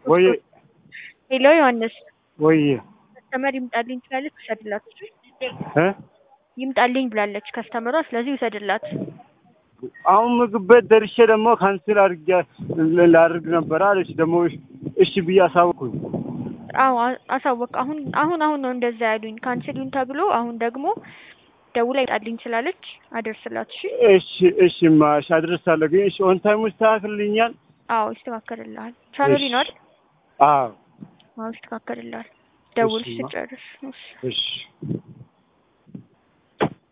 ወይ ሄሎ ዮሐንስ ወይ ከስተመር ይምጣልኝ ትላለች፣ ውሰድላት። እ ይምጣልኝ ብላለች ከስተመሯ፣ ስለዚህ ውሰድላት። አሁን ምግብ ቤት ደርሼ ደግሞ ካንስል አድርጌ ላድርግ ነበር አለች። ደግሞ እሺ ብዬ አሳወኩኝ። አዎ አ- አሳወቅ። አሁን አሁን አሁን ነው እንደዛ ያሉኝ ካንስሉን ተብሎ አሁን ደግሞ ደውላ ይምጣልኝ ስላለች አደርስላት። እሺ እሺ እሺ ማሽ አድረሳለሁ። ግን እሺ ኦን ታይሙ ይስተካክልልኛል? አዎ ይስተካከልልሃል። ቻናል ነው አይደል? አዎ አዎ ይስተካከልልሃል። ደውል እሺማ። ስጨርስ። እሺ እሺ